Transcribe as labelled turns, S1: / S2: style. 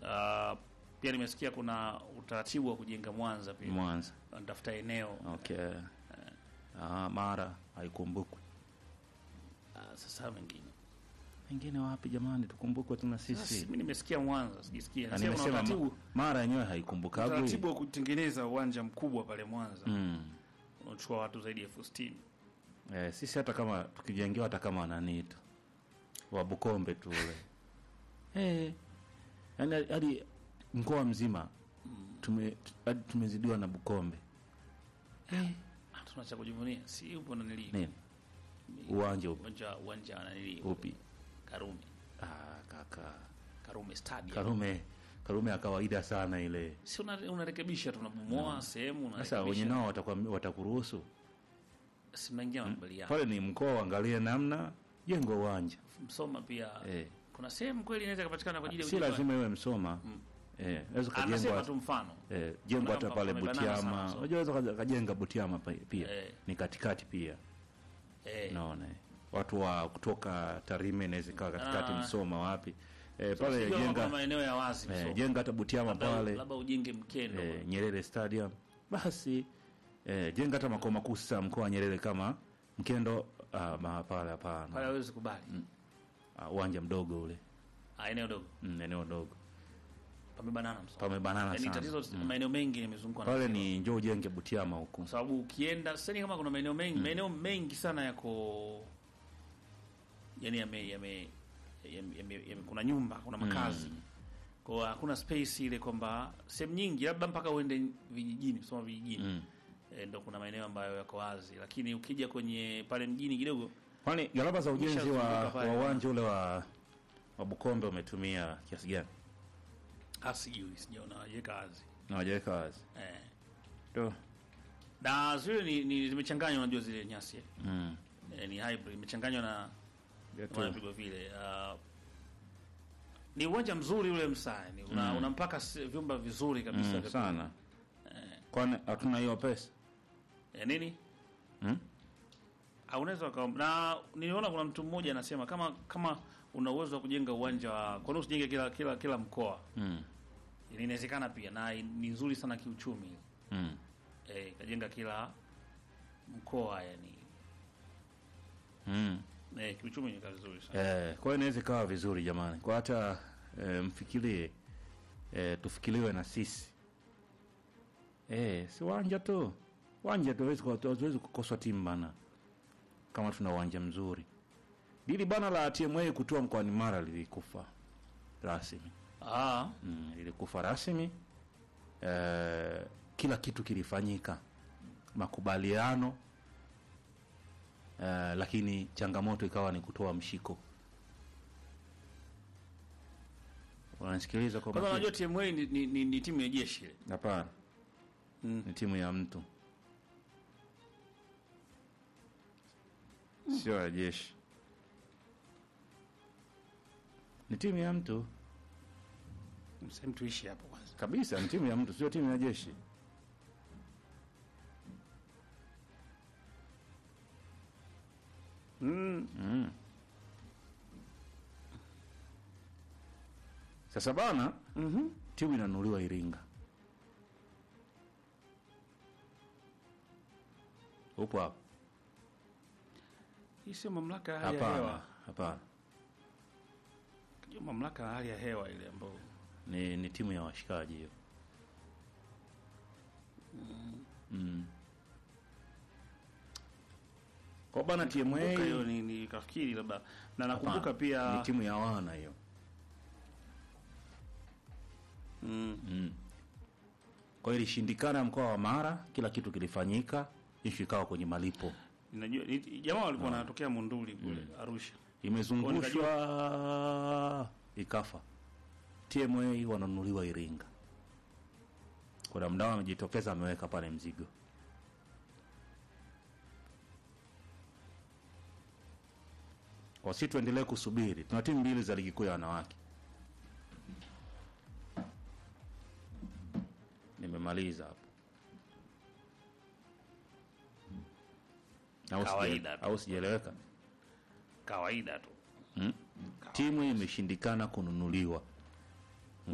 S1: Uh, pia nimesikia kuna utaratibu wa kujenga Mwanza pia,
S2: Mwanza.
S1: wanatafuta eneo
S2: Okay. Ah, Mara haikumbukwi.
S1: uh, sasa mengine
S2: Wengine wapi jamani, tukumbukwe tuna
S1: Sasa
S2: sisi.
S1: mimi nimesikia Mwanza, sijisikia.
S2: Na
S1: Nasema kuna
S2: nimesema
S1: utaratibu
S2: ma- Mara yenyewe haikumbukagwi.
S1: utaratibu wa kutengeneza uwanja mkubwa pale Mwanza
S2: Mm.
S1: unachukua watu zaidi ya elfu sitini.
S2: Eh, sisi hata kama tukijengewa hata kama nani tu wa Bukombe tu ule eh, yani hadi mkoa mzima tume hadi tumezidiwa na Bukombe eh,
S1: Hatuna cha kujivunia, si upo na nili
S2: nini uwanja upi
S1: uwanja uwanja na nili
S2: upi?
S1: Karume
S2: Ah, kaka
S1: Karume Stadium.
S2: Karume Karume ya kawaida sana ile.
S1: Si una- unarekebisha tunabomoa sehemu
S2: Sasa wenye
S1: unarekebisha.
S2: nao watakwam- watakuruhusu
S1: Si mnaingia makubaliano.
S2: pale, ni mkoa, angalie namna jengo uwanja
S1: Msoma pia
S2: eh.
S1: kuna sehemu kweli inaweza kupatikana kwa ajili ya
S2: Si
S1: ujenzi wa-
S2: lazima iwe Msoma eh, naweza
S1: Anasema
S2: kujengwa
S1: tu mfano.
S2: eh, jengo hata
S1: Kuna-
S2: pale
S1: kuna banana sana,
S2: Butiama.
S1: so.
S2: Unajua unaweza kajenga Butiama pa- pia
S1: Eh.
S2: ni katikati pia
S1: Eh,
S2: naona eh. watu wa kutoka Tarime inaweza ikawa katikati,
S1: Ah.
S2: Msoma wapi eh, pale
S1: sijui kama kuna
S2: jenga
S1: maeneo ya wazi
S2: eh,
S1: Msoma.
S2: jenga hata Butiama
S1: Labda-
S2: pale
S1: labda ujenge mkendo
S2: eh, Nyerere Stadium basi eh, jenga hata makao makuu sasa mkoa wa Nyerere kama Mkendo ah, ma- pale
S1: pale
S2: hapana,
S1: hawezi kubali
S2: Ah, uwanja mdogo ule
S1: Ah, eneo dogo
S2: mm, eneo dogo
S1: pamebanana Msoma.
S2: pamebanana
S1: Yaani
S2: sana
S1: tatizo maeneo mengi yamezungukwa na
S2: pale
S1: Msoma.
S2: ni njoo ujenge Butiama huku
S1: kwa sababu ukienda sasa kama kuna maeneo mengi maeneo mengi sana yako yani yame, yame, yame, yame, yame kuna nyumba kuna makazi kwa hiyo hakuna space ile kwamba sehemu nyingi labda mpaka uende vijijini kusoma vijijini
S2: Mm.
S1: e, ndo kuna maeneo ambayo yako wazi lakini ukija kwenye pale mjini kidogo
S2: Kwani gharama za ujenzi wa
S1: Umeshazunguka pale.
S2: wa uwanja ule wa wa Bukombe umetumia kiasi gani?
S1: hasijui sijaona wajeka wazi
S2: Na wajaweka wazi.
S1: eh.
S2: Ndio.
S1: na zile ni, ni zimechanganywa unajua zile nyasi eh.
S2: Mm.
S1: Eh, ni hybrid imechanganywa na
S2: Yetu.
S1: wanapigwa vile uh, ni uwanja mzuri ule msaa ni una, una mpaka s- vyumba vizuri kabisa
S2: Mm,
S1: vya-
S2: sana. Kwani hatuna hiyo pesa?
S1: eh, nini
S2: Mm?
S1: Ah, unaweza uka- na niliona kuna mtu mmoja anasema kama kama una uwezo wa kujenga uwanja wa kwa nini usijenge kila kila kila mkoa
S2: Mm.
S1: inawezekana pia na ni nzuri sana kiuchumi
S2: Mm.
S1: eh, kajenga kila mkoa yani
S2: Mm.
S1: eh, kiuchumi ni kazi nzuri sana
S2: Eh, kwa hiyo inaweza ikawa vizuri jamani. Kwa hata eh, mfikirie eh, tufikiriwe na sisi. Eh, si uwanja tu. Uwanja tu hatuwezi ku- hatuwezi kukoswa timu bana. Kama tuna uwanja mzuri. Dili bana la TMA kutoa mkoani Mara lilikufa rasmi.
S1: ah
S2: Mm, lilikufa rasmi. Eh, kila kitu kilifanyika. Makubaliano eh, lakini changamoto ikawa ni kutoa mshiko. Unanisikiliza kwa
S1: kwanza
S2: makini?
S1: unajua TMA ni, ni, ni, ni timu ya jeshi ile
S2: Hapana,
S1: Mm.
S2: ni timu ya mtu, sio ya jeshi. Ni timu ya mtu
S1: sehemu tuishi hapo kwanza
S2: kabisa, ni timu ya mtu, sio timu ya jeshi.
S1: mm.
S2: Mm. Sasa bana,
S1: mm
S2: timu inanunuliwa Iringa. Upo hapo?
S1: hii sio mamlaka ya hali ya
S2: Hapana,
S1: hewa
S2: hapana,
S1: Sio mamlaka ya hali ya hewa ile ambayo
S2: ni, ni timu ya washikaji hiyo. Mm. Kwa bana TMA
S1: Kumbuka hiyo ni, ni kafikiri labda na nakumbuka
S2: hapana,
S1: pia
S2: ni timu ya wana hiyo.
S1: mm.
S2: Mm. Kwa hiyo ilishindikana mkoa wa Mara, kila kitu kilifanyika, ishu ikawa kwenye malipo,
S1: Ninajua ni- jamaa walikuwa wanatokea Munduli kule Arusha.
S2: imezungushwa ikafa. TMA wananunuliwa Iringa. Kuna mdau amejitokeza ameweka pale mzigo. Kwa sisi tuendelee kusubiri, tuna timu mbili za ligi kuu ya wanawake. Nimemaliza hapo. Au sija-
S1: Kawaida tu.
S2: au sijaeleweka?
S1: Kawaida tu.
S2: Hmm? Timu imeshindikana kununuliwa